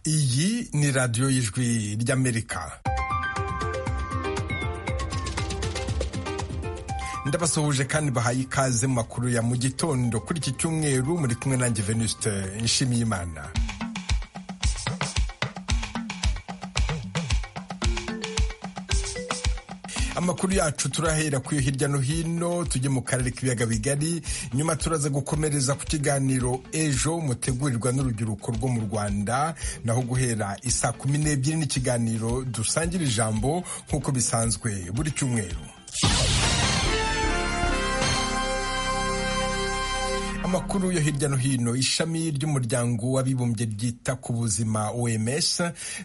iyi ni radiyo y'ijwi ry'amerika ndabasuhuje kandi bahaye ikaze mu makuru ya mu gitondo kuri iki cyumweru muri kumwe nanjye venuste nshimiyimana amakuru yacu turahera ku yo hirya no hino tujye mu karere k'ibiyaga bigari nyuma turaza gukomereza ku kiganiro ejo mutegurirwa n'urubyiruko rwo mu rwanda naho guhera isaa kumi n'ebyiri n'ikiganiro dusangira ijambo nk'uko bisanzwe buri cyumweru amakuru yo hirya no hino ishami ry'umuryango w'abibumbye ryita ku buzima oms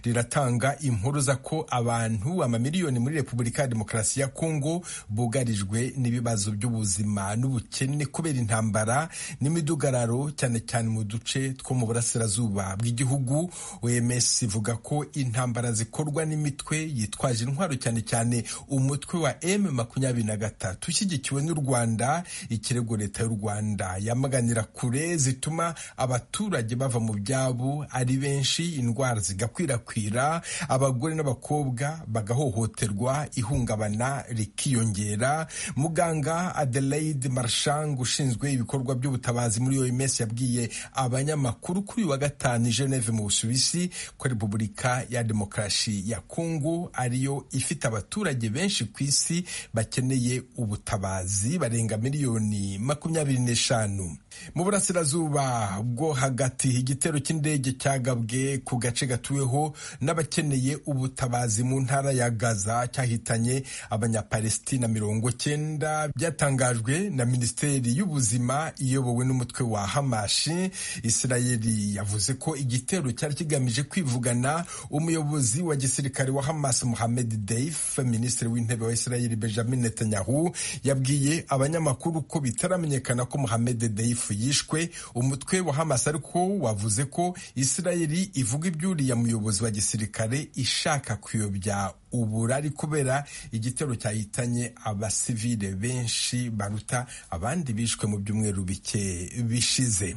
riratanga impuruza ko abantu amamiliyoni muri repubulika ya demokarasi ya kongo bugarijwe n'ibibazo by'ubuzima n'ubukene kubera intambara n'imidugararo cyane cyane mu duce two mu burasirazuba bw'igihugu oms ivuga ko intambara zikorwa n'imitwe yitwaje intwaro cyane cyane umutwe wa m makumyabiri na gatatu ushyigikiwe n'u rwanda ikirego leta y'u rwanda yamaga yamaganira kure zituma abaturage bava mu byabo ari benshi indwara zigakwirakwira abagore n'abakobwa bagahohoterwa ihungabana rikiyongera muganga adelaide marshang ushinzwe ibikorwa by'ubutabazi muri oms yabwiye abanyamakuru kuri uyu wa gatanu i geneve mu busuwisi ko repubulika ya demokarasi ya kongo ariyo ifite abaturage benshi ku isi bakeneye ubutabazi barenga miliyoni makumyabiri n'eshanu mu burasirazuba bwo hagati igitero cy'indege cyagabwe ku gace gatuweho n'abakeneye ubutabazi mu ntara ya gaza cyahitanye abanyapalestina mirongo cyenda byatangajwe na minisiteri y'ubuzima iyobowe n'umutwe wa hamashi isirayeli yavuze ko igitero cyari kigamije kwivugana umuyobozi wa gisirikare wa hamas muhamed deif minisitiri w'intebe wa isirayeli benjamin netanyahu yabwiye abanyamakuru ko bitaramenyekana ko muhamed Deif yishwe umutwe wa Hamas ariko wavuze ko Isirayeli ivuga iby'uriya muyobozi wa gisirikare ishaka kuyobya uburari kubera igitero cyahitanye abasivile benshi baruta abandi bishwe mu byumweru bike bishize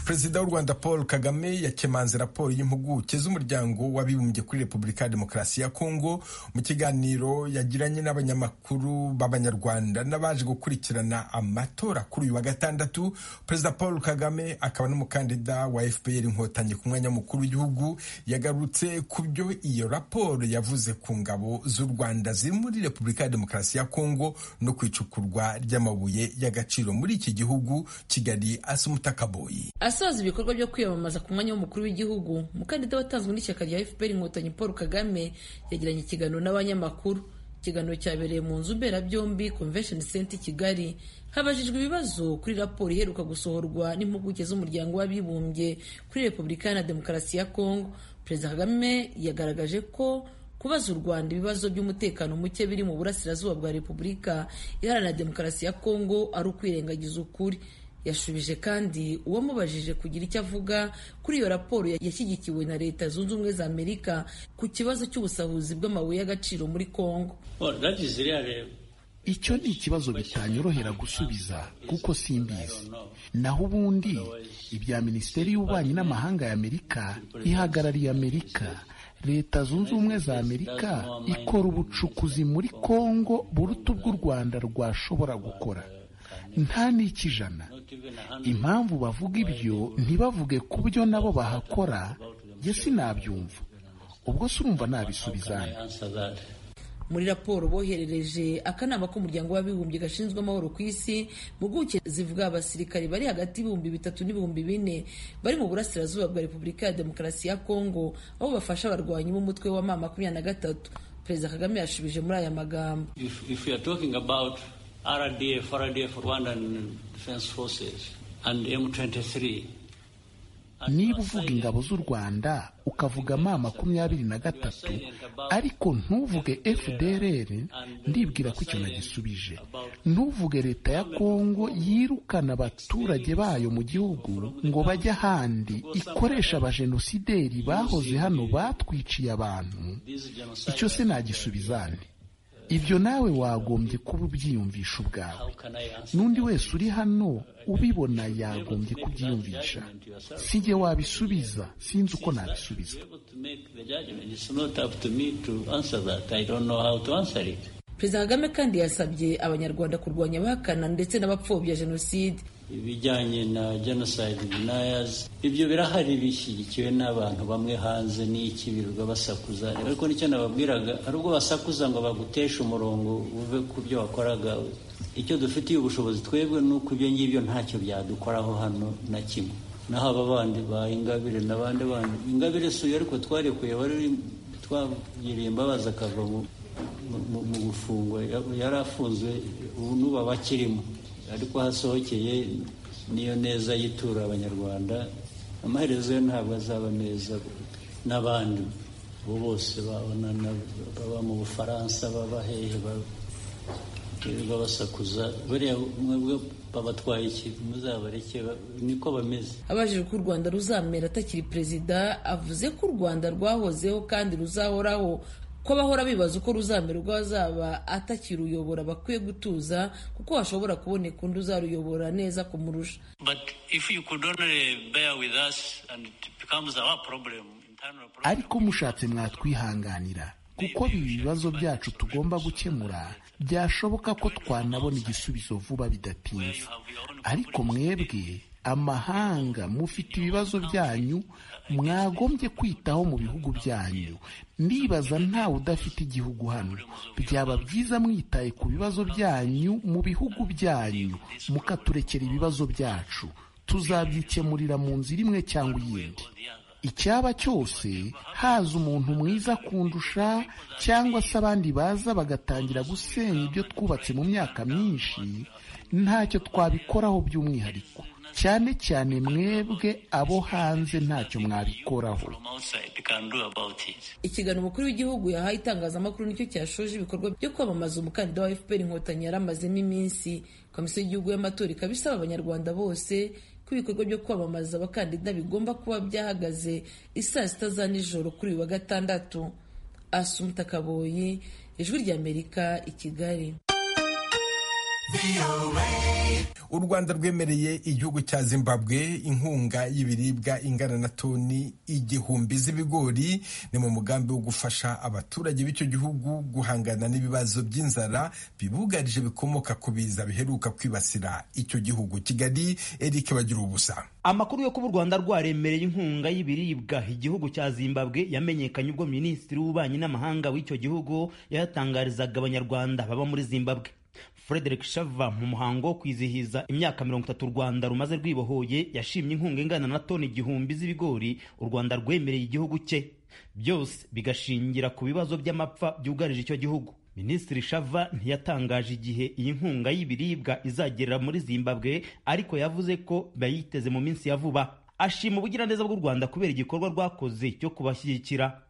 perezida w'u rwanda paul kagame yakemanze raporo y'impuguke z'umuryango w'abibumbye kuri repubulika ya demokarasi ya kongo mu kiganiro yagiranye n'abanyamakuru b'abanyarwanda n'abaje gukurikirana amatora kuri uyu wa gatandatu perezida paul kagame akaba n'umukandida wa fpr inkotanyi ku mwanya mukuru w'igihugu yagarutse ku byo iyo raporo yavuze ku ngabo z'u rwanda ziri muri repubulika ya demokarasi ya kongo no ku icukurwa ry'amabuye y'agaciro muri iki gihugu kigali asumutakaboyi asoza ibikorwa byo kwiyamamaza ku mwanya w'umukuru w'igihugu umukandida watanzwe n'ishyaka rya fpr inkotanyi paul kagame yagiranye ikiganiro n'abanyamakuru ikiganiro cyabereye mu nzu mberabyombi convention center kigali habajijwe ibibazo kuri raporo iheruka gusohorwa n'impuguke z'umuryango w'abibumbye kuri repubulika iharanira demokarasi ya kongo perezida kagame yagaragaje ko kubaza u rwanda ibibazo by'umutekano muke biri mu burasirazuba bwa repubulika iharanira demokarasi ya kongo ari ukwirengagiza ukuri yashubije kandi uwamubajije kugira icyo avuga kuri iyo raporo yashyigikiwe na leta zunze ubumwe za amerika ku kibazo cy'ubusahuzi bw'amabuye y'agaciro muri kongo icyo ni ikibazo bitanyorohera gusubiza kuko simbizi naho ubundi ibya minisiteri y'ububanyi n'amahanga ya amerika ihagarariye amerika leta zunze ubumwe za amerika ikora ubucukuzi muri kongo buruta ubw'u rwanda rwashobora gukora nta n'ikijana impamvu bavuga ibyo ntibavuge ku byo nabo bahakora jye sinabyumva ubwo si urumva nabisubizana muri raporo boherereje akanama k'umuryango w'abibumbye gashinzwe amahoro ku isi impuguke zivuga abasirikari bari hagati y'ibihumbi bitatu n'ibihumbi bine bari mu burasirazuba bwa repubulika ya demokarasi ya kongo aho bafasha abarwanyi b'umutwe wa ma makumyabiri na gatatu perezida kagame yashubije muri aya magambo RDF, RDF, Rwandan Defense Forces, and M23. niba uvuga ingabo z'u rwanda ukavuga ma makumyabiri na gatatu ariko ntuvuge fdrr ndibwira ko icyo nagisubije ntuvuge leta ya kongo yirukana abaturage bayo mu gihugu ngo bajye ahandi ikoresha abajenosideri bahoze hano batwiciye abantu icyo se nagisubizane ibyo nawe wagombye kuba ubyiyumvisha ubwawe n'undi wese uri hano ubibona yagombye kubyiyumvisha sinjye wabisubiza sinzi uko nabisubiza perezida kagame kandi yasabye abanyarwanda kurwanya abahakana ndetse n'abapfobya jenoside ibijyanye na genocide deniers ibyo birahari bishyigikiwe n'abantu bamwe hanze n'iki birirwa basakuza ariko nicyo nababwiraga hari ubwo basakuza ngo baguteshe umurongo uve ku byo wakoraga icyo dufitiye ubushobozi twebwe ni uko ibyo ngibyo ntacyo byadukoraho hano na kimwe naho aba bandi ba ingabire n'abandi bandi ingabire suye ariko twarekuye wari twagiriye imbabazi akava mu gufungwa yari afunzwe n'ubu abakirimo ariko hasohokeye niyo neza yitura abanyarwanda amaherezo yo ntabwo azaba meza n'abandi bo bose babona baba mu bufaransa baba hehe birirwa basakuza bariya mwebwe babatwaye ikintu muzabareke niko bameze abajije ko u rwanda ruzamera atakiri perezida avuze ko u rwanda rwahozeho kandi ruzahoraho ko bahora bibaza uko ruzamererwa bazaba atakiruyobora bakwiye gutuza kuko hashobora kuboneka undi uzaruyobora neza kumurusha ariko mushatse mwatwihanganira kuko ibi bibazo byacu tugomba gukemura byashoboka ko twanabona igisubizo vuba bidatinze ariko mwebwe amahanga mufite ibibazo byanyu mwagombye kwitaho mu bihugu byanyu ndibaza ntawe udafite igihugu hano byaba byiza mwitaye ku bibazo byanyu mu bihugu byanyu mukaturekera ibibazo byacu tuzabyikemurira mu nzira imwe cyangwa iyindi icyaba cyose haza umuntu mwiza kundusha cyangwa se abandi baza bagatangira gusenya ibyo twubatse mu myaka myinshi ntacyo twabikoraho by'umwihariko cyane cyane mwebwe abo hanze ntacyo mwabikoraho ikiganiro umukuru w'igihugu yahaye itangazamakuru nicyo cyashoje ibikorwa byo kwamamaza umukandida wa fpr inkotanyi yari amazemo iminsi komisiyo y'igihugu y'amatora ikaba isaba abanyarwanda bose ko ibikorwa byo kwamamaza abakandida bigomba kuba byahagaze isaa sita za nijoro kuri uyu wa gatandatu asumuta kaboyi ijwi ry'amerika i kigali u rwanda rwemereye igihugu cya zimbabwe inkunga y'ibiribwa ingana na toni igihumbi z'ibigori ni mu mugambi wo gufasha abaturage b'icyo gihugu guhangana n'ibibazo by'inzara bibugarije bikomoka ku biza biheruka kwibasira icyo gihugu kigali eric bagira ubusa amakuru yo kuba u rwanda rwaremereye inkunga y'ibiribwa igihugu cya zimbabwe yamenyekanye ubwo minisitiri w'ububanyi n'amahanga w'icyo gihugu yatangarizaga abanyarwanda baba muri zimbabwe Frederick Shava mu muhango wo kwizihiza imyaka mirongo itatu u Rwanda rumaze rwibohoye yashimye inkunga ingana na toni igihumbi z'ibigori u Rwanda rwemereye igihugu cye byose bigashingira ku bibazo by'amapfa byugarije icyo gihugu Minisitiri Shava ntiyatangaje igihe iyi nkunga y'ibiribwa izagerera muri Zimbabwe ariko yavuze ko bayiteze mu minsi ya vuba ashima ubugiraneza bw'u Rwanda kubera igikorwa rwakoze cyo kubashyigikira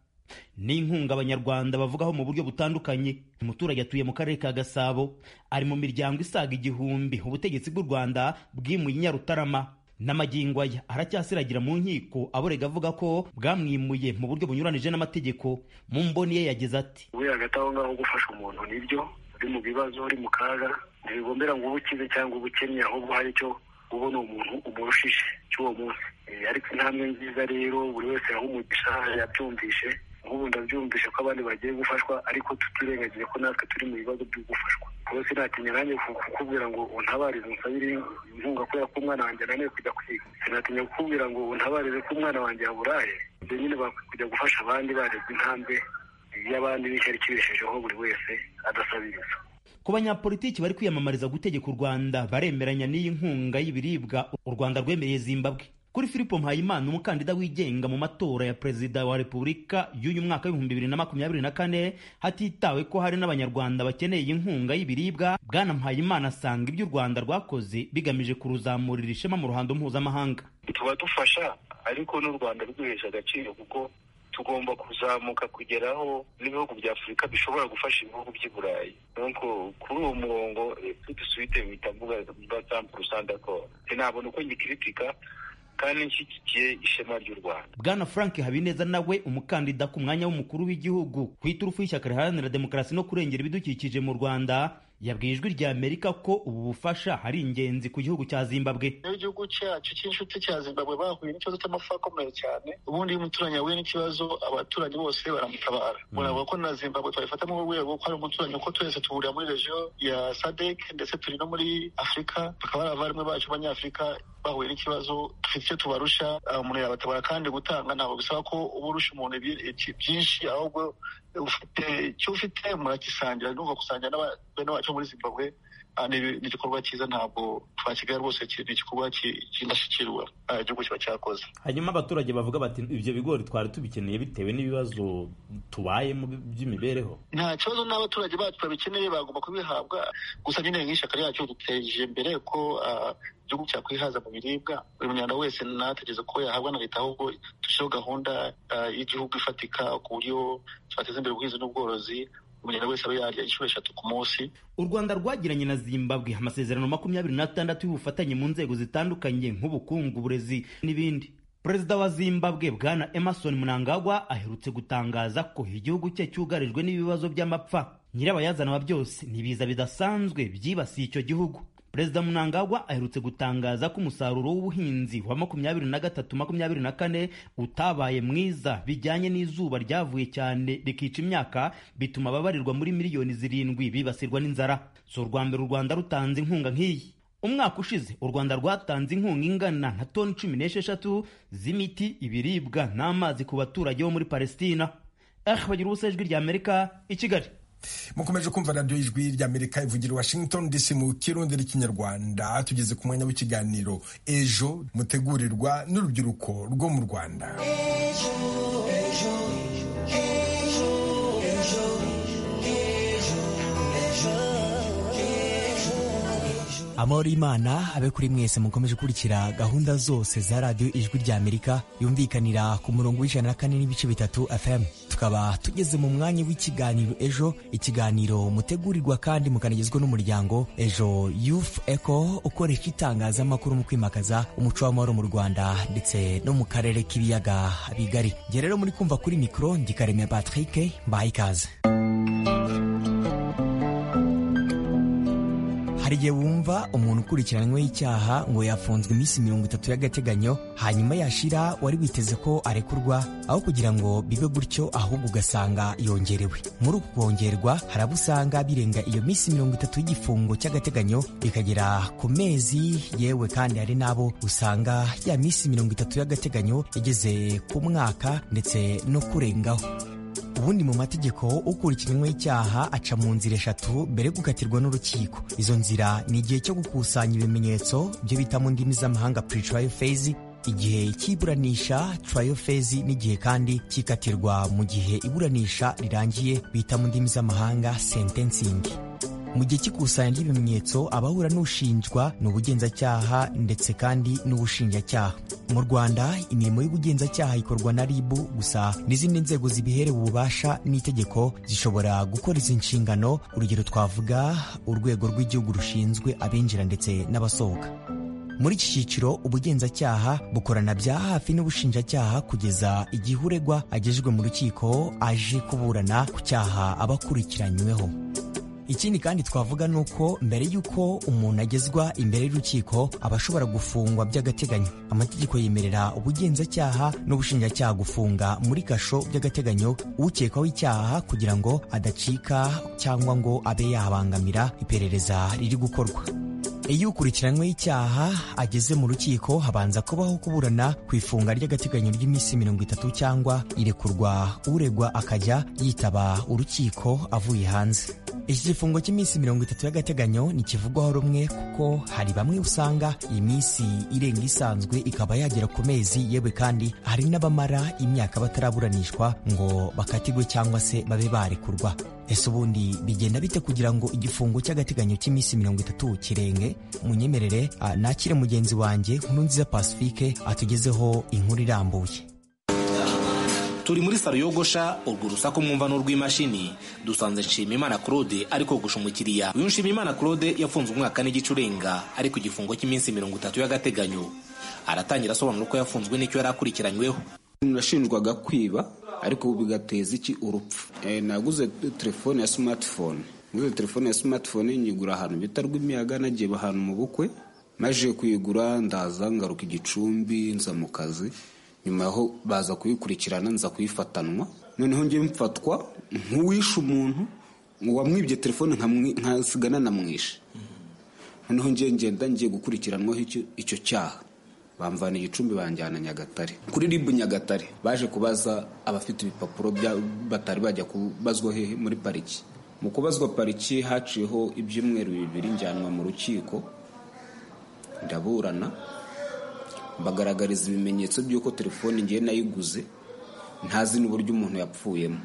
ni inkunga abanyarwanda bavugaho mu buryo butandukanye umuturage atuye mu karere ka gasabo ari mu miryango isaga igihumbi ubutegetsi bw'u rwanda bwimuye inyarutarama n'amagingo aya aracyasiragira mu nkiko aborega avuga ko bwamwimuye mu buryo bunyuranije n'amategeko mu mboni ye yagize ati we hagati aho ngaho gufasha umuntu nibyo uri mu bibazo uri mu kaga ntibigombera ngo ube ukize cyangwa ubukennye ahubwo hari icyo ubona umuntu umurushije cy'uwo munsi ariko intambwe nziza rero buri wese aho umugisha yabyumvishe nk'ubu ndabyumvishe ko abandi bagiye gufashwa ariko tutirengagiye ko natwe turi mu bibazo byo gufashwa rwose sinatinya nanjye kukubwira ngo untabarize unsabire inkunga kubera ko umwana wanjye ananiwe kujya kwiga sinatinya kukubwira ngo untabarize ko umwana wanjye yaburaye ibyo nyine kujya gufasha abandi bareba intambwe y'abandi n'ishyari kibeshejeho buri wese adasabiriza ku banyapolitiki bari kwiyamamariza gutegeka u rwanda baremeranya n'iyi nkunga y'ibiribwa u rwanda rwemereye zimbabwe kuri filipo mpayimana umukandida wigenga mu matora ya perezida wa repubulika y'uyu mwaka w'ibihumbi bibiri na makumyabiri na kane hatitawe ko hari n'abanyarwanda bakeneye inkunga y'ibiribwa bwana mpayimana asanga ibyo u rwanda rwakoze bigamije kuruzamurira ishema mu ruhando mpuzamahanga tuba dufasha ariko n'u rwanda ruduhesha agaciro kuko tugomba kuzamuka kugeraho n'ibihugu bya afurika bishobora gufasha ibihugu by'i burayi nuko kuri uwo murongo dusuite mitambuga batampu rusandako sinabona uko ngikiritika kandi nshyigikiye ishema ry'u rwanda bwana frank habineza nawe umukandida ku mwanya w'umukuru w'igihugu ku iturufu y'ishyaka riharanira demokarasi no kurengera ibidukikije mu rwanda yabwiye ijwi rya amerika ko ubu bufasha hari ingenzi ku gihugu cya zimbabwe niyo igihugu cyacu cy'inshuti cya zimbabwe bahuye n'ikibazo cy'amafu akomeye cyane ubundi iyo umuturanyi ahuye n'ikibazo abaturanyi bose baramutabara muravuga ko na zimbabwe twabifata mu rwego ko hari umuturanyi kuko twese duhurira muri regiyo ya sadek ndetse turi no muri afurika bakaba ari abavandimwe bacu b'abanyafurika bahuye n'ikibazo dufite icyo tubarusha umuntu yabatabara kandi gutanga ntabwo bisaba ko uba urusha umuntu byinshi ahubwo ufite icyo ufite muragisangira ndumva gusangira n'abana bacu muri zimbabwe ni igikorwa cyiza ntabwo twakigali rwose ni igikorwa cy'indashyikirwa igihugu kiba cyakoze hanyuma abaturage bavuga bati ibyo bigori twari tubikeneye bitewe n'ibibazo tubayemo by'imibereho nta kibazo n'abaturage bacu babikeneye bagomba kubihabwa gusa nyine nk'ishyaka ryacu duteje imbere ko igihugu cyakwihaza mu biribwa buri munyarwanda wese nategereza ko yahabwa na leta ahubwo dushyiraho gahunda y'igihugu ifatika ku buryo twateza imbere ubuhinzi n'ubworozi umunyarwanda wese aba yarya inshuro eshatu ku munsi u rwanda rwagiranye na zimbabwe amasezerano makumyabiri n'atandatu y'ubufatanye mu nzego zitandukanye nk'ubukungu uburezi n'ibindi perezida wa zimbabwe bwana emerson mnangagwa aherutse gutangaza ko igihugu cye cyugarijwe n'ibibazo by'amapfa nyirabayazana wa byose n'ibiza bidasanzwe byibasiye icyo gihugu perezida munangagwa aherutse gutangaza ko umusaruro w'ubuhinzi wa makumyabiri na gatatu makumyabiri na kane utabaye mwiza bijyanye n'izuba ryavuye cyane rikica imyaka bituma ababarirwa muri miliyoni zirindwi bibasirwa n'inzara si urwa mbere u rwanda rutanze inkunga nk'iyi umwaka ushize u rwanda rwatanze inkunga ingana na toni cumi n'esheshatu z'imiti ibiribwa n'amazi ku baturage bo muri palesitina eh bagira ubusa ijwi rya amerika i kigali mukomeje kumva radiyo ijwi ry'amerika ivugira washington dc mu kirundi n'ikinyarwanda tugeze ku mwanya w'ikiganiro ejo mutegurirwa n'urubyiruko rwo mu rwanda amahoro y'imana abe kuri mwese mukomeje gukurikira gahunda zose za radiyo ijwi ry'amerika yumvikanira ku murongo w'ijana na kane n'ibice bitatu fm tukaba tugeze mu mwanya w'ikiganiro ejo ikiganiro mutegurirwa kandi mukanagezwa n'umuryango ejo youth eco ukoresha itangazamakuru mu kwimakaza umuco w'amahoro mu rwanda ndetse no mu karere k'ibiyaga bigari njye rero muri kumva kuri mikoro ndikaremera patrick mbaye ikaze hari igihe wumva umuntu ukurikiranyweho icyaha ngo yafunzwe iminsi mirongo itatu y'agateganyo hanyuma yashira wari witeze ko arekurwa aho kugira ngo bibe gutyo ahubwo ugasanga yongerewe muri uku kongerwa hari abo usanga birenga iyo minsi mirongo itatu y'igifungo cy'agateganyo bikagera ku mezi yewe kandi hari n'abo usanga ya minsi mirongo itatu y'agateganyo igeze ku mwaka ndetse no kurengaho ubundi mu mategeko ukurikiranyweho icyaha aca mu nzira eshatu mbere yo gukatirwa n'urukiko izo nzira ni igihe cyo gukusanya ibimenyetso byo bita mu ndimi z'amahanga pre-trial phase igihe cy'iburanisha trial phase n'igihe kandi cyikatirwa mu gihe iburanisha rirangiye bita mu ndimi z'amahanga sentencing mu gihe cy'ikusanya ry'ibimenyetso abahura n'ushinjwa ni ubugenzacyaha ndetse kandi n'ubushinjacyaha mu rwanda imirimo y'ubugenzacyaha ikorwa na rib gusa n'izindi nzego zibiherewe ububasha n'itegeko zishobora gukora izi nshingano urugero twavuga urwego rw'igihugu rushinzwe abinjira ndetse n'abasohoka muri iki cyiciro ubugenzacyaha bukorana bya hafi n'ubushinjacyaha kugeza igihe uregwa agejejwe mu rukiko aje kuburana ku cyaha aba akurikiranyweho ikindi kandi twavuga ni uko mbere y'uko umuntu agezwa imbere y'urukiko aba ashobora gufungwa by'agateganyo amategeko yemerera ubugenzacyaha n'ubushinjacyaha gufunga muri kasho by'agateganyo ukekwaho icyaha kugira ngo adacika cyangwa ngo abe yabangamira iperereza riri gukorwa iyo ukurikiranyweho icyaha ageze mu rukiko habanza kubaho kuburana ku ifunga ry'agateganyo ry'iminsi mirongo itatu cyangwa irekurwa uregwa akajya yitaba urukiko avuye hanze iki gifungo cy'iminsi mirongo itatu y'agateganyo ntikivugwaho rumwe kuko hari bamwe usanga iyi minsi irenga isanzwe ikaba yagera ku mezi yewe kandi hari n'abamara imyaka bataraburanishwa ngo bakatirwe cyangwa se babe barekurwa ese ubundi bigenda bite kugira ngo igifungo cy'agateganyo cy'iminsi mirongo itatu kirenge munyemerere ah, nakire mugenzi wanjye nkurunziza pacifique atugezeho inkuru irambuye turi muri salo yogosha urwo rusaku mwumva n'urw'imashini dusanze nshimimana claude ari kogosha umukiriya uyu nshimimana claude yafunze umwaka n'igice urenga ari ku gifungo cy'iminsi mirongo itatu y'agateganyo aratangira asobanura uko yafunzwe n'icyo yari akurikiranyweho nashinjwaga kwiba ariko ubu bigateza iki urupfu Eh, naguze telefone ya smartphone naguze telefone ya smartphone nyigura ahantu bita rw'imiyaga nagiye ahantu mu bukwe maze kuyigura ndaza ngaruka igicumbi nza mu kazi nyuma yaho baza kuyikurikirana nza kuyifatanwa noneho ngiye mfatwa nk'uwishe umuntu wamwibye telefone nkamwi- nkasigana namwishe noneho ngiye ngenda ngiye gukurikiranwaho icyo- icyo cyaha bamvana igicumbi banjyana nyagatare kuri ribu nyagatare baje kubaza abafite ibipapuro bya- batari bajya kubazwa hehe muri pariki mu kubazwa pariki haciyeho ibyumweru bibiri njyanwa mu rukiko ndaburana mbagaragariza ibimenyetso by'uko telefone ngiye nayiguze ntazi n'uburyo umuntu yapfuyemo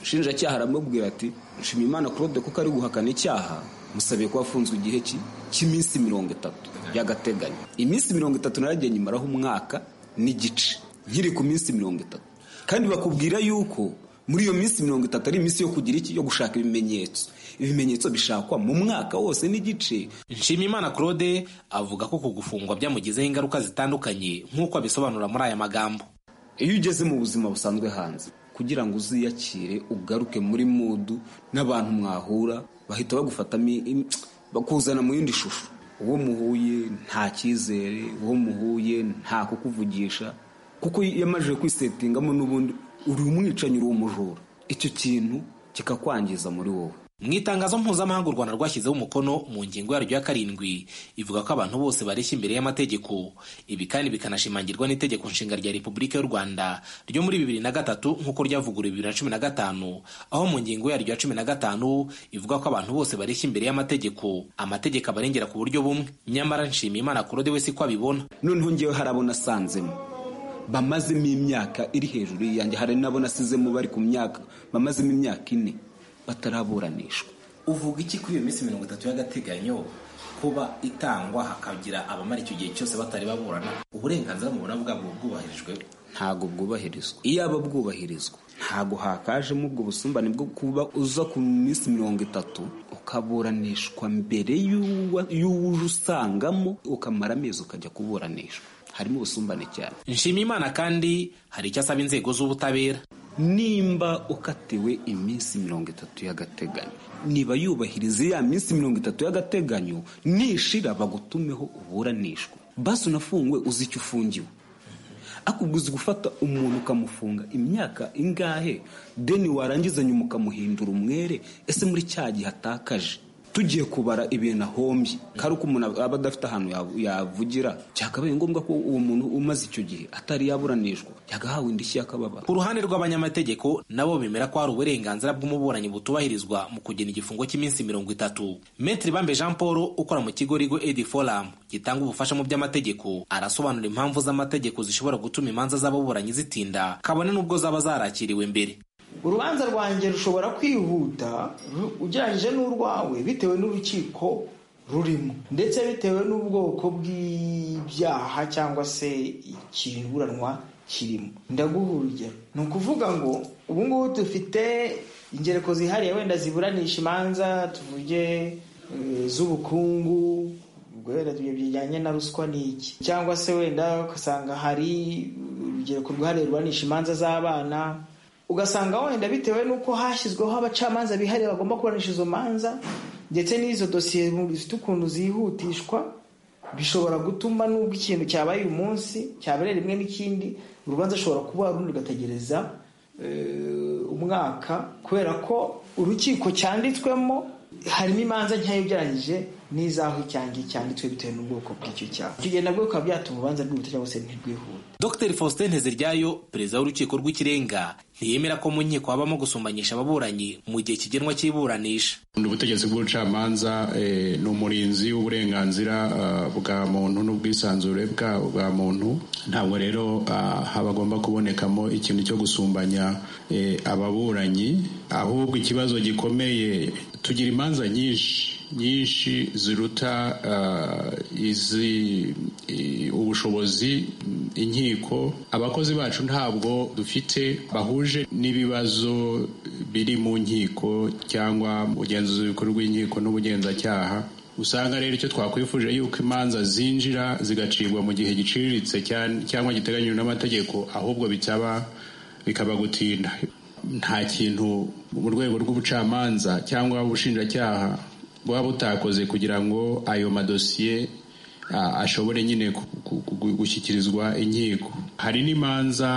ushinjacyaha aramubwira ati nshimiyimana claude kuko ari guhakana icyaha musabiye ko wafunzwe igihe ki- cy'iminsi mirongo itatu y'agateganyo iminsi mirongo itatu naragiye nyimaraho umwaka n'igice nkiri ku minsi mirongo itatu kandi bakubwira yuko muri iyo minsi mirongo itatu ari iminsi yo kugira iki yo gushaka ibimenyetso ibimenyetso bishakwa mu mwaka wose n'igice nshimimana claude avuga ko kugufungwa byamugizeho ingaruka zitandukanye nk'uko abisobanura muri aya magambo iyo ugeze mu buzima busanzwe hanze kugira ngo uziyakire ugaruke muri mudu n'abantu mwahura bahita bagufatamo i- bakuzana mu yindi shusho uwo muhuye nta cyizere uwo muhuye nta kukuvugisha kuko yamaze kwisetingamo n'ubundi uri umwicanyi uri umujura icyo kintu kikakwangiza muri wowe mu itangazo mpuzamahanga u rwanda rwashyizeho umukono mu ngingo yaryo ya karindwi ivuga ko abantu bose bareshya imbere y'amategeko ibi kandi bikanashimangirwa n'itegeko nshinga rya repubulika y'u rwanda ryo muri bibiri na gatatu nk'uko ryavuguruwe bibiri na cumi na gatanu aho mu ngingo yaryo ya cumi na gatanu ivuga ko abantu bose bareshya imbere y'amategeko amategeko abarengera ku buryo bumwe nyamara nshima imana kurode we si ko abibona noneho ngewe hari abo nasanzemo bamazemo imyaka iri hejuru yanjye hari n'abo nasizemo bari ku myaka bamazemo imyaka ine bataraburanishwa uvuga iki kuri iyo minsi mirongo itatu y'agateganyo kuba itangwa hakagira abamara icyo gihe cyose batari baburana uburenganzira mubona bwabwo bwubahirijwe ntago bwubahirizwa iyaba bwubahirizwa ntago hakajemo ubwo busumbane bwo kuba uza ku minsi mirongo itatu ukaburanishwa mbere y'uwa- y'uwuje usangamo ukamara amezi ukajya kuburanishwa harimo ubusumbane cyane nshimiyimana kandi hari icyo asaba inzego z'ubutabera nimba ukatiwe iminsi mirongo itatu y'agateganyo niba yubahiriza ya minsi mirongo itatu y'agateganyo nishira bagutumeho uburanishwa basi unafungwe uzi icyo ufungiwe akubwiza gufata umuntu ukamufunga imyaka ingahe deni warangiza nyuma ukamuhindura umwere ese muri cya gihe atakaje tugiye kubara ibintu ahombye kari uko umuntu aba adafite ahantu yav- yavugira byakabaye ngombwa ko uwo muntu umaze icyo gihe atari yaburanishwa yagahawe indishyi y'akababaro ku ruhande rw'abanyamategeko nabo bemera ko hari uburenganzira bw'umuburanyi butubahirizwa mu kugena igifungo cy'iminsi mirongo itatu metri bambe jean paul ukora mu kigo rigo edi forum gitanga ubufasha mu by'amategeko arasobanura impamvu z'amategeko zishobora gutuma imanza z'ababuranyi zitinda kabone n'ubwo zaba zarakiriwe mbere urubanza rwanjye rushobora kwihuta ru- ugereranyije n'urwawe bitewe n'urukiko rurimo ndetse bitewe n'ubwoko bw'ibyaha cyangwa se ikiburanwa kirimo ndaguha urugero ni ukuvuga ngo ubu ngubu dufite ingereko zihariye wenda ziburanisha imanza tuvuge eh, z'ubukungu ubwo wenda tugiye bijyanye na ruswa ni iki cyangwa se wenda ugasanga hari urubyiruko rwahariye ruranisha imanza z'abana ugasanga wenda bitewe n'uko hashyizweho abacamanza bihariye bagomba kuburanisha izo manza ndetse n'izo dosiye mu- zifite ukuntu zihutishwa bishobora gutuma n'ubwo ikintu cyabaye uyu munsi cyabereye rimwe n'ikindi urubanza rushobora kuba rundi rugategereza eh, umwaka kubera ko urukiko cyanditswemo harimo imanza nkeya ugereranyije n'izaho icyaha ngiki cyanditswe bitewe n'ubwoko bw'icyo cyaha icyo gihe nabwo bikaba byatuma urubanza rwihuta cyangwa se ntirwihute dr faustin nteziryayo perezida w'urukiko rw'ikirenga ntiyemera ko mu nkiko habamo gusumbanyisha ababuranyi mu gihe kigenwa cy'iburanisha ni ubutegetsi bw'ubucamanza ni umurinzi w'uburenganzira bwa muntu n'ubwisanzure bwa muntu ntabwo rero habagomba kubonekamo ikintu cyo gusumbanya ababuranyi ahubwo ikibazo gikomeye tugira imanza nyinshi nyinshi ziruta izi ubushobozi inkiko abakozi bacu ntabwo dufite bahuje n'ibibazo biri mu nkiko cyangwa ubugenzuzi bukuru bw'inkiko n'ubugenzacyaha usanga rero icyo twakwifuje yuko imanza zinjira zigacibwa mu gihe giciriritse cyangwa giteganyijwe n'amategeko ahubwo bitaba bikaba gutinda nta kintu mu rwego rw'ubucamanza cyangwa ubushinjacyaha buba butakoze kugira ngo ayo madosiye ashobore nyine gushyikirizwa inkiko hari n'imanza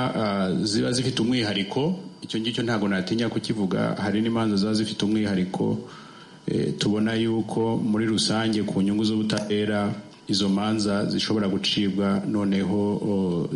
ziba zifite umwihariko icyo ngicyo ntabwo natinya kukivuga hari n'imanza ziba zifite umwihariko tubona yuko muri rusange ku nyungu z'ubutabera izo manza zishobora gucibwa noneho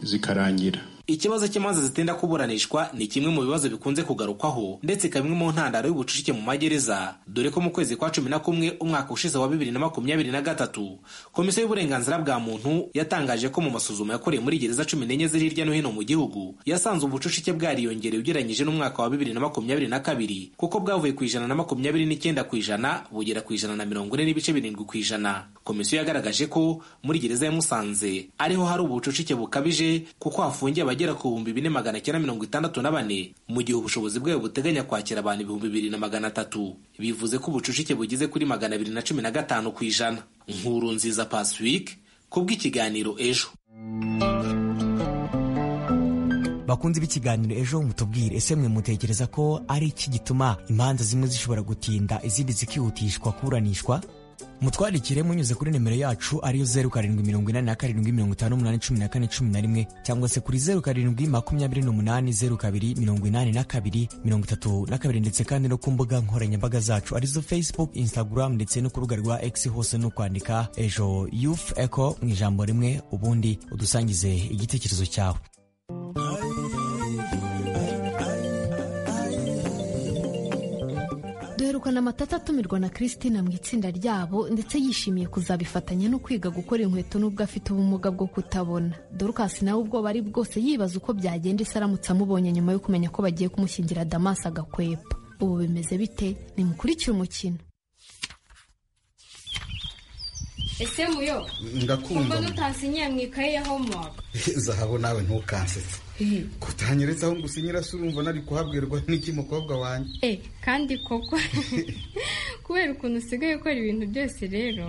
zikarangira ikibazo cy'imanza zitinda kuburanishwa ni kimwe mu bibazo bikunze kugarukwaho ndetse ikaba imwe mu ntandaro y'ubucucike mu magereza dore ko mu kwezi kwa cumi na kumwe umwaka ushize wa bibiri na makumyabiri na gatatu komisiyo y'uburenganzira bwa muntu yatangaje ko mu masuzuma yakorewe muri gereza cumi n'enye ziri hirya no hino mu gihugu yasanze ubucucike bwariyongereye ugereranyije n'umwaka wa bibiri na makumyabiri na kabiri kuko bwavuye ku ijana na makumyabiri n'icyenda ku ijana bugera ku ijana na mirongo ine n'ibice birindwi ku ijana komisiyo yagaragaje ko muri gereza ya musanze ariho hari ubucucike bukabije kuko hafungiye abagera ku bihumbi bine magana cyenda mirongo itandatu na bane mu gihe ubushobozi bwayo buteganya kwakira abantu ibihumbi bibiri na magana atatu bivuze ko ubucucike bugize kuri magana abiri na cumi na gatanu ku ijana nkuru nziza pasiwike kubw'ikiganiro ejo bakunze b'ikiganiro ejo mutubwire ese mwe mutekereza ko ari iki gituma imanza zimwe zishobora gutinda izindi zikihutishwa kuburanishwa mutwandikire munyuze kuri nimero yacu ariyo zeru karindwi mirongo inani na karindwi mirongo itanu umunani cumi na kane cumi na rimwe cyangwa se kuri zeru karindwi makumyabiri n'umunani zeru kabiri mirongo inani na kabiri mirongo itatu na kabiri ndetse kandi no ku mbuga nkoranyambaga zacu arizo facebook instagram ndetse no ku rubuga rwa x hose no kwandika ejo youth eco mu ijambo rimwe ubundi udusangize igitekerezo cyawe duherukana amatata atumirwa na christine mu itsinda ryabo ndetse yishimiye kuzabifatanya no kwiga gukora inkweto n'ubwo afite ubumuga bwo kutabona dorukasi nawe ubwoba ari bwose yibaza uko byagenda isi aramutse amubonye nyuma yo kumenya ko bagiye kumushyingira damasi agakwepa ubu bimeze bite nimukurikire umukino ese muyo ndakunda utasinyiye mu ikaye ya homework zahabu nawe ntukansetse kutanyeretse aho ngusinyira se urumva nari kuhabwirwa n'iki mukobwa wanjye eh kandi koko kubera ukuntu usigaye ukora ibintu byose rero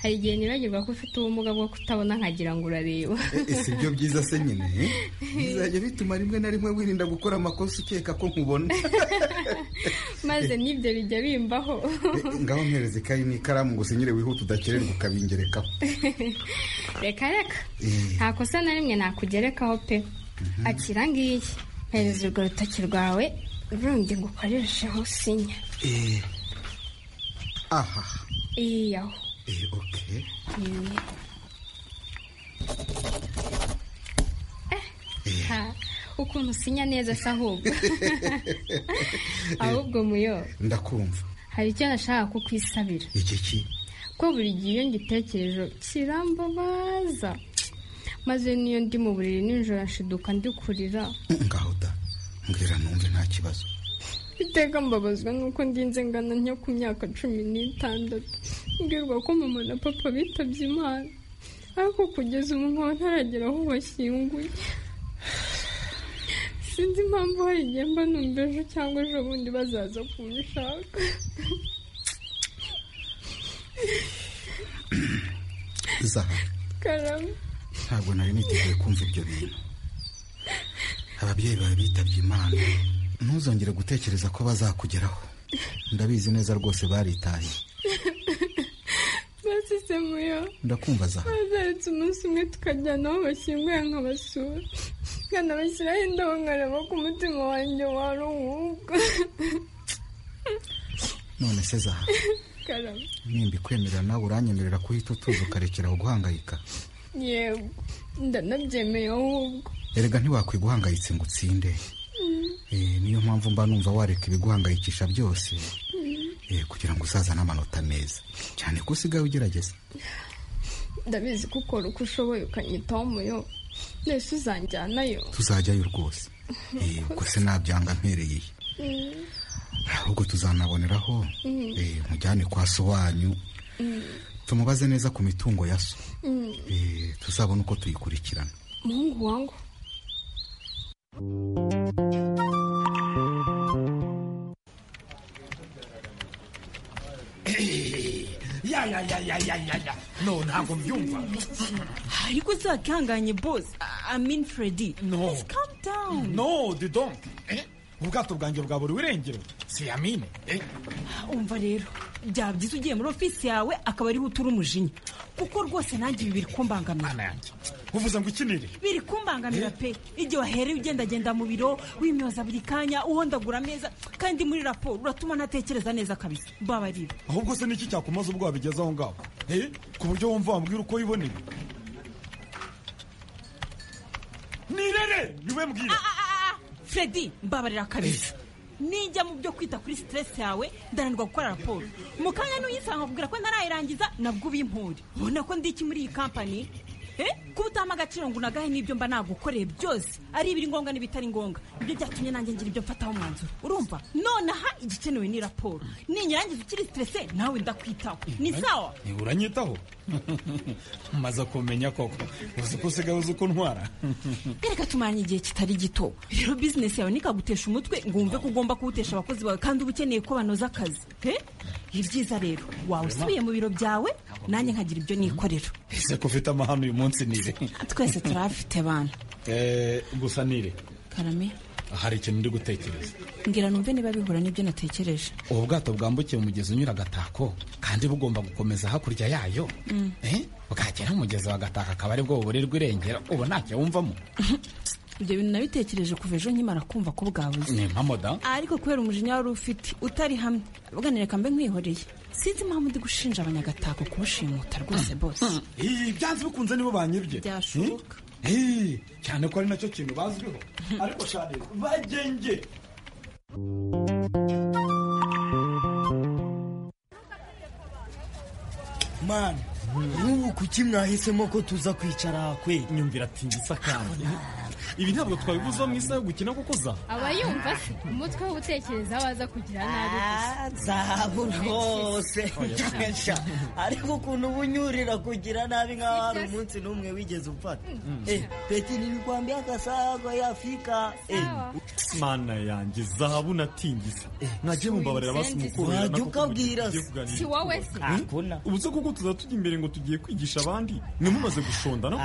hari igihe nibagirwa ko ufite ubumuga bwo kutabona nkagira ngo urareba si byo byiza se nyine bizajya bituma rimwe na rimwe wirinda gukora amakosa ukeka ko nkubona maze n'ibyo bijya bimbaho ngaho mpereza ikayi n'ikaramu ngo usinyire wihute udakererwa ukabingerekaho reka reka nta kosa na rimwe nakugerekaho pe akira ngiyi hereza urwo rutoki rwawe rundi ngo ukoresheho sinya aha iya oke ukuntu usinya neza se ahubwo ahubwo muyo ndakumva hari icyo nashaka kukwisabira iki ki ko buri gihe iyo ngitekereje kirambabaza maze niyo ndi mu buriri nijoro nshiduka ndikurira ngaho da mbwira numve nta kibazo iteka mbabazwa nuko ndinze ngana nko ku myaka cumi n'itandatu mbwirwa ko mama na papa bitabye imana ariko kugeza ubu nkaba ntaragera aho bashyinguye sinzi impamvu hari igihe mba numva ejo cyangwa ejo bundi bazaza kumishaka zaha karame ntabwo nari niteguye kumva ibyo bintu ababyeyi bawe bitabye imana ntuzongere gutekereza ko bazakugeraho ndabizi neza rwose baritaye basise muyo ndakumva za bazaretse umunsi umwe tukajyana aho bashyinguye nkabasura nkanabashyiraho indabo nkareba ko umutima wanjye waruhuka none se zaha karama nimba ikwemerera nawe uranyemerera kuhita utuza ukarekeraho guhangayika yewe ndanabyemeye ahubwo erega ntiwakwiye guhangayitse ngo utsinde Mm, Eh, niyo mpamvu mba numva wareka ibiguhangayikisha byose mm, eh, kugira ngo uzazane amanota meza cyane ko usigaye ugerageza ndabizi ko ukora uko ushoboye ukanyitaho muyo mbese uzanjyanayo tuzajyayo rwose Eh, ubwo se nabyanga mpereye ihe Mm, ahubwo tuzanaboneraho Mm. eh, mujyane kwa so wanyu mm, tumubaze neza ku mitungo ya so mm. Eh, tuzabona uko tuyikurikirana muhungu wangu ya ya ya ya ya ya ya no ntabwo mbyumva ariko uzakanganye bosi amin fredi no calm down no didonk eh? ubwato bwanjye bwa buri irengero si yamine eh? umva rero byaba byiza ugiye muri ofisi yawe akaba ariho utura umujinya kuko rwose nanjye ibi biri kumbangamira uvuze ngo ikinire biri kumbangamira pe igihe wahereye ugendagenda mu biro wimyoza buri kanya uhondagura ameza kandi muri raporo uratuma ntatekereza neza kabisa babarira ahubwo se niki cyakumaze ubwo wabigeze aho ngaho eh? ku buryo wumva wambwira uko wiboneye nirere niwe mbwira fredi mbabarira kabisa ninjya mu byo kwita kuri siteresi yawe ndananirwa gukora raporo mu kanya n'uyisanga kubwira ko ntarayirangiza nabwo ubimpure ubona ko ndi iki muri iyi kampani Eh, kuba utahama agaciro ngo unagahe n'ibyo mba nagukoreye byose ari ibiri ngombwa n'ibitari ngombwa nibyo byatumye nanjye ngira ibyo mfataho umwanzuro urumva nonaha igikenewe ni raporo ninyirangiza ukiri siterese nawe ndakwitaho ni sawa Eh, uranyitaho maze kumenya koko uzi ko usigaye uzi uko ntwara reka tumaranye igihe kitari gito rero bizinesi yawe ntikagutesha umutwe ngo wumve ko ugomba kuwutesha abakozi bawe kandi uba ukeneye ko banoza akazi Eh? ibyiza rero wawe usubiye mu biro byawe nanjye nkagira ibyo nikorera ese ko ufite amahano uyu munsi nire twese turahafite abantu Eh, gusa nire karame hari ikintu ndi gutekereza mbwira numve niba bihura n'ibyo natekereje ubu bwato bwambukiye umugezi unyura agatako kandi bugomba gukomeza hakurya yayo Mm. Eh, bwagera umugezi wa gatako akaba ari bwo buburirwa irengero ubu ntacyo wumvamo ibyo bintu nabitekereje kuva ejo nkimara kumva ko bwabuze ni mpamoda ariko kubera umujinya wari ufite utari hamwe bwanireka mbe nkwihoreye sinzi impamvu ndi gushinja abanyagatako kubushimuta rwose bose Eh, byanze bikunze nibo banyibye byashoboka Eh, cyane ko ari nacyo kintu bazwiho ariko shari bagenge mani n'ubu kuki mwahisemo ko tuza kwicara kwe nyumvira atingisa kandi ibi ntabwo twabibuza mu isaha yo gukina kuko za aba yumva se umutwe we utekereza waza kugira nabi Ah, gusa. zahabu rwose Oya. Sha, ariko ukuntu uba unyurira kugira nabi nk'aho hari umunsi n'umwe wigeze ufata Mm. Eh, peti nilikwambia kasago ya afika Eh, mana yanjye zahabu natingisa nagiye mumbabarira basi mukuru Wajya ukabwira se. Si wowe se. Hakuna. ubu se kuko tuza tujya imbere ngo tugiye kwigisha abandi ntimumaze gushondana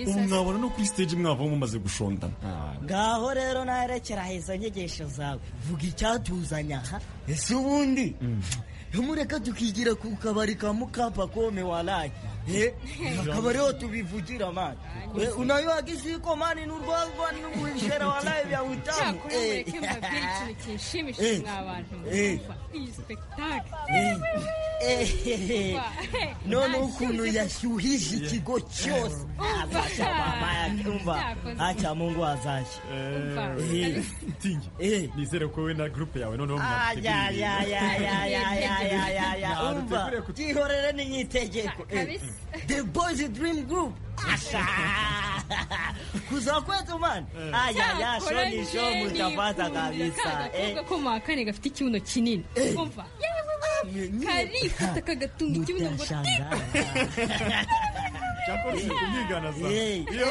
ubu mwabona no kuri stage mwavaho mumaze gushondana ngaho rero naherekera heza nyigisho zawe vuga icyatuzanya aha ese ubundi mureka tukigira ku kabari ka mukapa kome waraye Eh, akaba ariho tubivugira mani Eh, unayoga isiko mani n'urwagwa n'umwishera waraye bya utamu Cyakora mureke mbabwire ikintu kinshimishije Eh. mwa bantu Eh. mwumva. Iyi spectacle. Eh, none ukuntu yashyuhije ikigo cyose Umva. Azaca mama yake, umva Cyakoze. aca mungu azashya Eh. tingi nizere ko wowe na gurupe yawe noneho Ah, ya, ya, ya, ya, ya, ya, ya, ya, ya. Ntabwo umva duteguriye byihorere n'inyitegeko Eh, Kabisa. the boys dream group Asha. kuza kwetu mani aya ya Cyakora shoni sho njye mutafata nifuza kabisa ka gakobwa ko mu wa kane gafite ikibuno kinini umva karifata kagatunga ikibuno ngo cyakora uzi kumwigana za Eh. iyo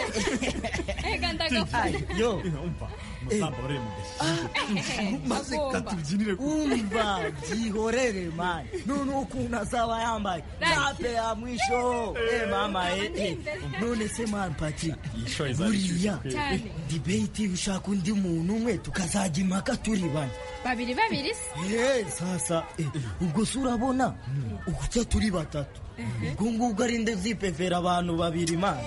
ega ndagafata yo umusamba waremugashya maze katubyinire umva byihorere mani none ukuntu azaba yambaye rape ya mwisho Eh, mama eh, eh. none se mani patrik yishoye za buriya Cyane. dibeti ushaka undi muntu umwe tukazajya impaka turi bane babiri babiri se Eh, sasa eh, ubwo se urabona uguca turi batatu ubwo ngubwo ari nde zipefera abantu babiri mana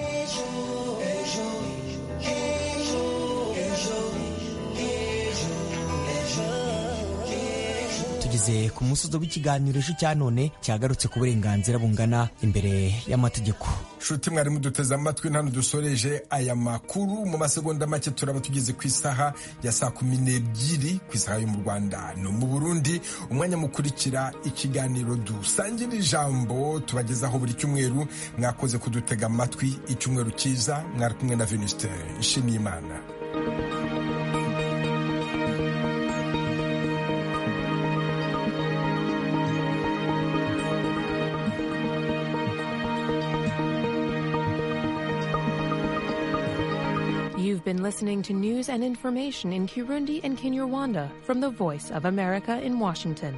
tugeze tugeze ku musozo w'ikiganiro ejo cya none cyagarutse ku burenganzira bungana imbere y'amategeko nshuti mwarimu duteze amatwi hano dusoreje aya makuru mu masegonda make turaba tugeze ku isaha ya saa kumi n'ebyiri ku isaha yo mu rwanda no mu burundi umwanya mukurikira ikiganiro dusangira ijambo tubagezaho buri cyumweru mwakoze kudutega amatwi icyumweru cyiza mwari kumwe na venuste nshimiyimana You've been listening to news and information in Kirundi and Kinyarwanda from the Voice of America in Washington.